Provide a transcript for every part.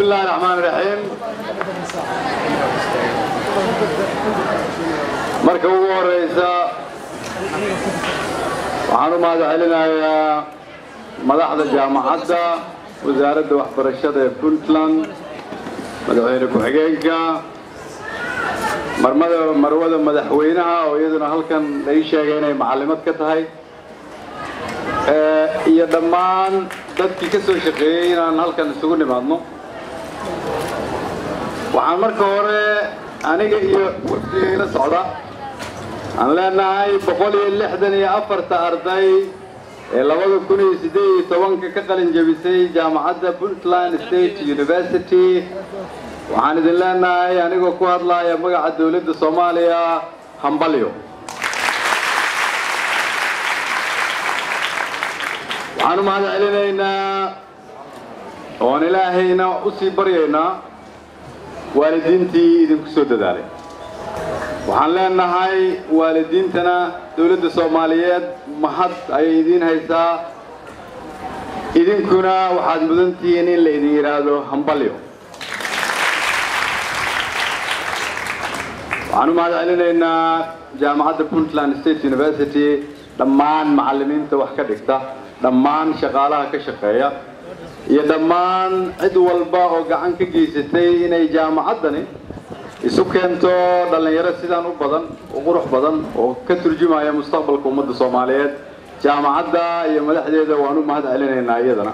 الله الرحمن الرحيم marka ugu horeysa waxaan u mahad celinayaa madaxda jaamacadda wasaaradda waxbarashada ee puntland madaxweyne ku-xigeenka marmada marwada madaxweynaha oo iyaduna halkan la ii sheegay inay macallimad ka tahay iyo dhammaan dadkii ka soo shaqeeyey inaan halkan isugu nimaadno waxaan marka hore aniga iyo wafdiga ila socda aan leenahay boqol iyo lixdan iyo afarta arday ee labada kun iyo siddeed iyo tobanka ka qalin jebisay jaamacadda puntland state university waxaan idin leenahay anigoo ku hadlaya magaca dowladda soomaaliya hambalyo waxaan u mahad celinaynaa oon ilaahayna u sii baryaynaa waalidiintii idinku soo dadaalay waxaan leenahay waalidiintana dowladda soomaaliyeed mahad ayay idiin haysaa idinkuna waxaad mudantihiin in la idin yidhaahdo hambalyo waxaan u mahad celinaynaa jaamacadda puntland state university dhammaan macallimiinta wax ka dhigta dhammaan shaqaalaha ka shaqeeya iyo dhammaan cid walba oo gacan ka geysatay inay jaamacaddani isu keento dhallinyaro sidaan u badan u qurux badan oo ka turjumaya mustaqbalka ummadda soomaaliyeed jaamacadda iyo madaxdeeda waan u mahad celinaynaa iyadana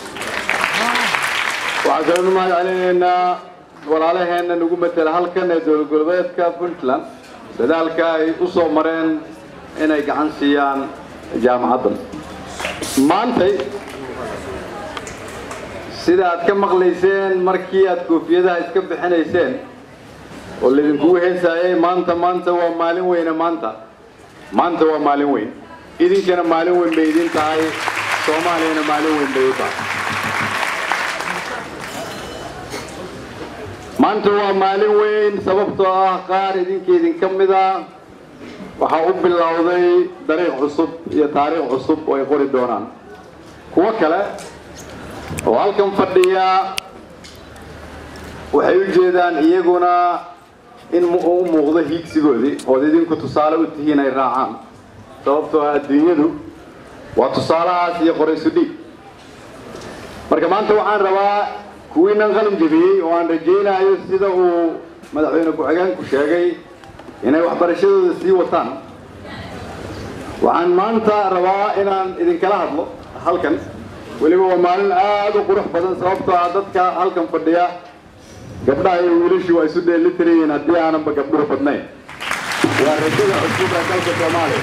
waxaan kaloo u mahad celinaynaa walaalaheenna nagu matela halkan ee dowlad goboleedka puntland dadaalka ay u soo mareen inay gacan siiyaan jaamacaddan maantay sida aad ka maqlayseen markii aad koofiyadaha iska bixinayseen oo laydinkugu heesaayay maanta maanta waa maalin weyne maanta maanta waa maalin weyn idinkana maalin weyn bay idin tahay soomaaliyana maalin weyn bay u tahay maanta waa maalin weyn sababtoo ah qaar idinka idinka mid a waxaa u bilowday dariiq cusub iyo taariikh cusub oo ay qori doonaan kuwo kale oo halkan fadhiya waxay u jeedaan iyaguna in u muuqdo hiigsigoodii ood idinku tusaale u tihiin ay raacaan sababtoo ah adduunyadu waa tusaalahaas iyo qoraysu dhiig marka maanta waxaan rabaa kuwiinan qalin jebiyey oo aan rajaynayo sida uu madaxweyne ku-xigeenku sheegay inay waxbarashadooda sii wataan waxaan maanta rabaa inaan idinkala hadlo halkan weliba waa maalin aad u qurux badan sababtoo ah dadka halkan fadhiya gabdhaha iyo wiilashii waa isu dheelitirayiin haddii aananba gabdhuhu badnayn waa rajada cusub ee dalka soomaaliya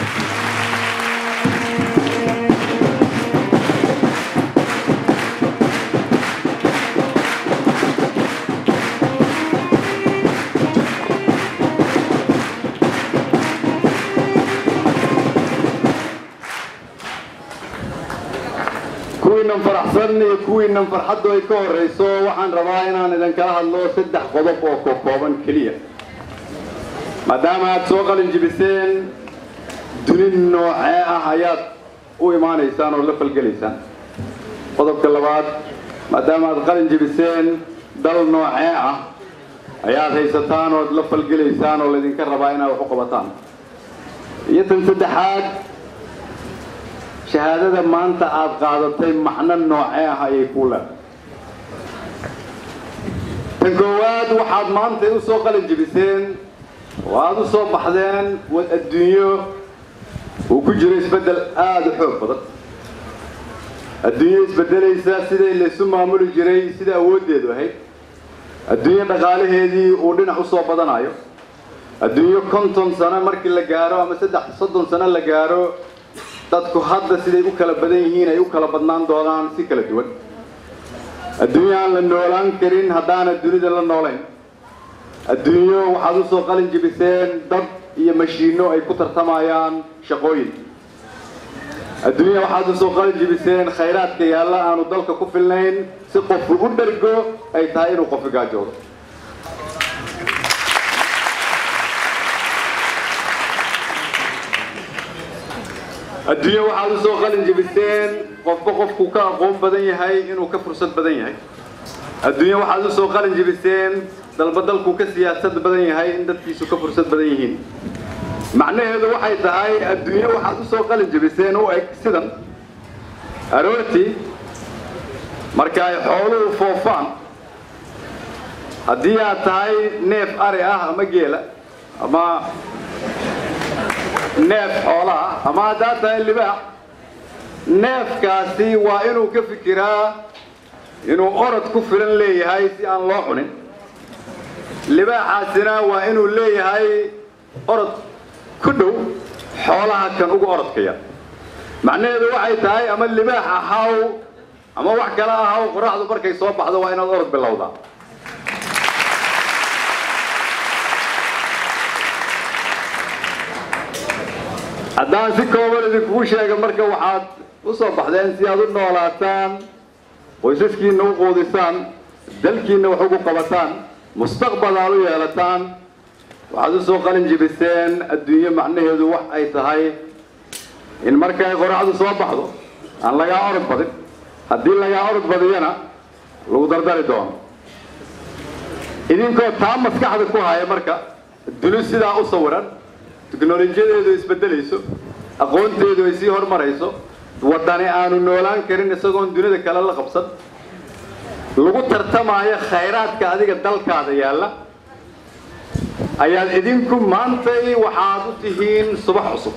kuwiinan faraxsan iyo kuwiinan farxaddu ay ka horrayso waxaan rabaa inaan idinkala hadlo saddex qodob oo kokooban keliya maadaama aad soo qalin jibiseen duni noocee ah ayaad u imaanaysaan oo la falgelaysaan qodobka labaad maadaama aad qalin jibiseen dal noocee ah ayaad haysataan ood la falgelaysaan oo laydinka rabaa inaad wax u qabataan iyo tan saddexaad shahaadada maanta aad qaadatay macno noocee ah ayay kuu leedahay tan koowaad waxaad maanta u soo qalin jebiseen oo aada u soo baxdeen adduunyo uu ku jiro isbeddel aada u xoog badan adduunyo isbeddelaysa sidai laysu maamuli jiray sida awooddeedu ahayd adduunyo dhaqaalaheedii uu dhinac u soo badanayo adduunyo konton sano markii la gaaro ama saddex soddon sano la gaaro dadku hadda siday u kala badan yihiin ay u kala badnaan doonaan si kala duwan adduunyo aan la noolaan karin haddaana dunida la noolayn adduunyo waxaad u soo qalin jebiseen dad iyo mashiinno ay ku tartamayaan shaqooyin adduunya waxaad u soo qalin jebiseen khayraadka yaalla aanu dalka ku filnayn si qofku u dhergo ay tahay inuu qofi gaajoodo adduunye waxaad u soo qalin jebiseen qofba qofku ka aqoon badan yahay inuu ka fursad badan yahay adduunye waxaad u soo qalin jibiseen dalba dalkuu ka siyaasad badan yahay in dadkiisu ka fursad badan yihiin macnaheedu waxay tahay adduunye waxaad u soo qalin jibiseen u eg sidan aroortii marka ay xooluhu foofaan haddii aad tahay neef ari ah ama geela ama neef xoola ah ama haddaad tahay libaax neefkaasi waa inuu ka fikiraa inuu orod ku filan leeyahay si aan loo cunin libaaxaasina waa inuu leeyahay orod ku dhow xoolaha kan ugu orodkaya macnaheedu waxay tahay ama libaax ahaw ama wax kale ahaw qoraxdu markay soo baxdo waa inaad orod bilowdaa haddaan si kooban idinkugu sheega marka waxaad u soo baxdeen si aad u noolaataan qoysaskiinna u quudisaan dalkiinna wax ugu qabataan mustaqbal aad u yeelataan waxaad u soo qalin jibiseen adduunye macnaheedu wax ay tahay in markay qoraxdu soo baxdo aan lagaa orod badin haddii lagaa orod badiyana lagu dardari doono idinkoo taa maskaxda ku haya marka duni sidaa u sawiran tiknolojiyadeedu isbedelayso aqoonteedu ay sii hormarayso waddani aanu noolaan karin isagoon dunida kale la qabsan lagu tartamaayo khayraadka adiga dalkaada yaalla ayaad idinku maantay waxaad u tihiin subax cusub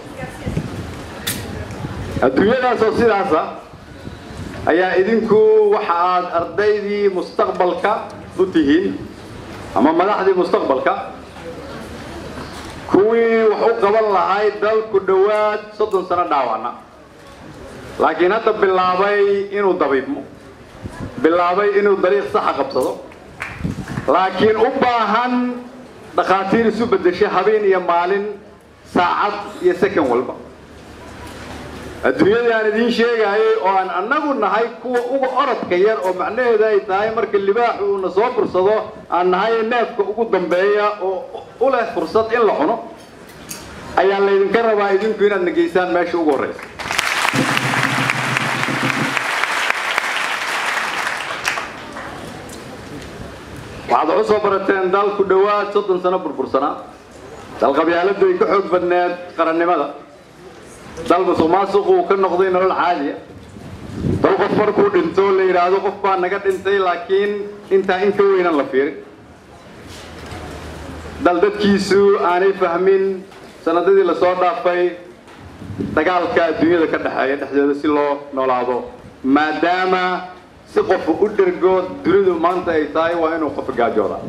adduunyadaasoo sidaasa ayaa idinku waxa aad ardaydii mustaqbalka u tihiin ama madaxdii mustaqbalka kuwii wax u qaban lahay dalku dhowaad soddon sano dhaawacna laakiin hadda bilaabay inuu dabiibmo bilaabay inuu dariiq saxa qabsado laakiin u baahan dhakhaatiir isu beddesho habeen iyo maalin saacad iyo second walba adduunyadii aan idiin sheegaayay oo aan annagu nahay kuwa uga orodka yar oo macnaheedu ay tahay marka libaaxu uuna soo fursado aan nahay neefka ugu dambeeya oo u leh fursad in la cuno ayaa laydinka rabaa idinku inaad nageysaan meesha ugu horraysa waxaad wax u soo barateen dal ku dhowaad soddon sano burbursanaa dal qabyaaladu ay ka xoog badneed qarannimada dal musuq maasuqu uu ka noqday nolol caadiya dal qof markuu dhinto la yidhaahdo qof baa naga dhintay laakiin intaa in ka weynan la fiirin dal dadkiisu aanay fahmin sanadadii lasoo dhaafay dagaalka adduunyada ka dhexeeya dhexdeeda si loo noolaado maadaama si qofu u dhergo dunidu maanta ay tahay waa inuu qof gaajooda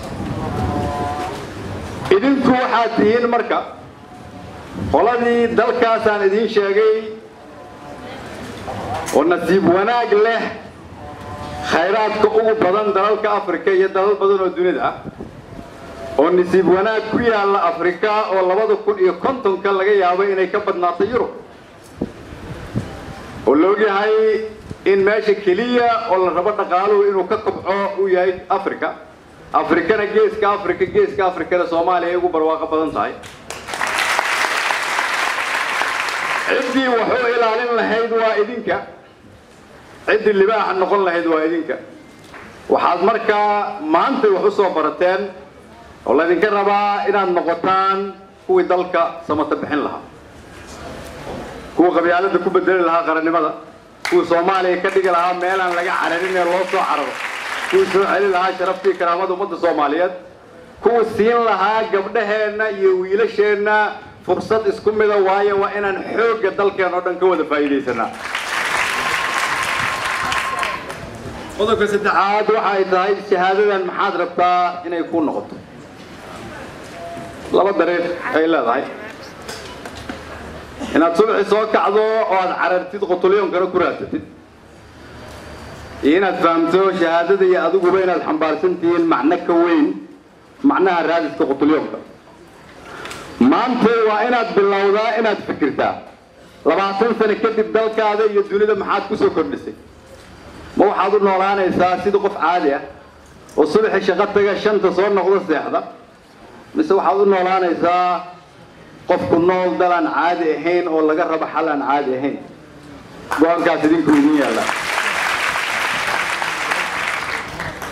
idinku waxaad tihiin marka qoladii dalkaasaan idiin sheegay oo nasiib wanaag leh khayraadka ugu badan dalalka afrika iyo dalal badan oo dunida ah oo nasiib wanaag ku yaalla afrika oo labada kun iyo kontonka laga yaabo inay ka badnaato yurub oo la ogyahay in meesha keliya oo la rabo dhaqaaluhu inuu ka kobco uu yahay africa afrikana geeska africa geeska afrikana soomaaliya ay ugu barwaaqo badan tahay ciddii waxu ilaalin lahayd waa idinka ciddii libaaxa noqon lahayd waa idinka waxaad markaa maantay wax u soo barateen oo laydinka rabaa inaad noqotaan kuwii dalka samata bixin lahaa kuwa qabyaalada ku bedeli lahaa qarannimada kuwa soomaaliya ka dhigi lahaa meelaan laga cararin ee loo soo cararo kuwa soo celi lahaa sharaftii karaamada ummadda soomaaliyeed kuwa siin lahaa gabdhaheenna iyo wiilasheenna fursad isku mida waayo waa inaan xoogga dalkeen oo dhan ka wada faa'iidaysanaa qodobka saddexaad waxa ay tahay shahaadadan maxaad rabtaa inay ku noqoto laba dariiq ay leedahay inaad subaxii soo kacdo oo aad carartid qotulyoonkana ku raadsatid iyo inaad fahamto shahaadada iyo adiguba inaad xambaarsan tihiin macno ka weyn macnaha raadiska qotulyoonka maanta waa inaad bilowdaa inaad fikirtaa labaatan sano kadib dalkaada iyo dunida maxaad ku soo kordhisay ma waxaad u noolaanaysaa sida qof caadi ah oo subaxii shaqo taga shanta soo noqdo seexda mise waxaad u noolaanaysaa qofku nool dal aan caadi ahayn oo laga rabo xal aan caadi ahayn go-aankaas idinku idin yaalla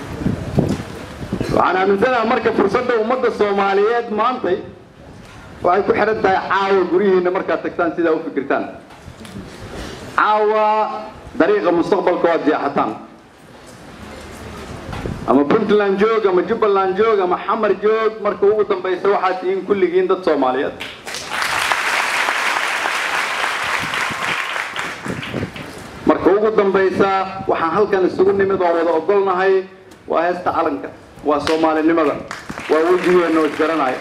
waxaan aaminsanaha marka fursadda ummadda soomaaliyeed maantay waxay ku xidhan tahay caawa guryihiinna markaad tagtaan sidaa u fikirtaan caawa dariiqa mustaqbalka waad jeexataan ama puntland joog ama jubbaland joog ama xamar joog marka ugu dambaysa waxaad tihiin kulligiin dad soomaaliyeed marka ugu dambaysa waxaan halkan isugu nimid oo wada ogolnahay waa heesta calanka waa soomaalinimada waa wejigeenna oo isgaranaya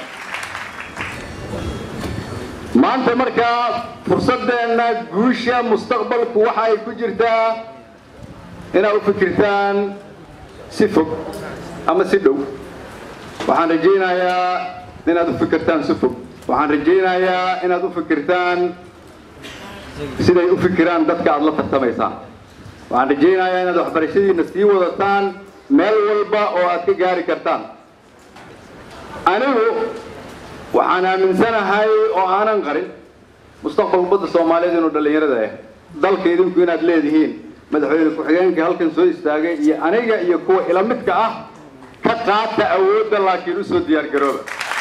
maanta markaa fursaddeenna guusha mustaqbalku waxa ay ku jirtaa inaad u fikirtaan si fog ama si dhow waxaan rajaynayaa inaad u fikirtaan si fog waxaan rajaynayaa inaad u fikirtaan siday u fikiraan dadka aad la tartamaysaan waxaan rajaynayaa inaad waxbarashadiina sii wadataan meel walba oo aad ka gaari kartaan anigu waxaan aaminsanahay oo aanan qarin mustaqbal ummadda soomaaliyeed inuu dhallinyarada ah dalka idinku inaad leedihiin madaxweyne ku-xigeenka halkan soo istaagay iyo aniga iyo kuwa ila midka ah ka qaata awoodda laakiin usoo diyaar garooba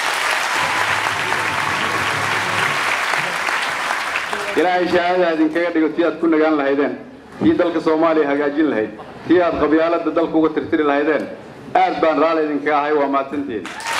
ilaahay shahaada idinkaga dhigo tii aad ku nagaan lahaydeen tii dalka soomaaliya hagaajin lahayd tii aad qabyaaladda dalka uga tirtiri lahaydeen aad baan raalli idinkaga ahay waa mahadsantihiin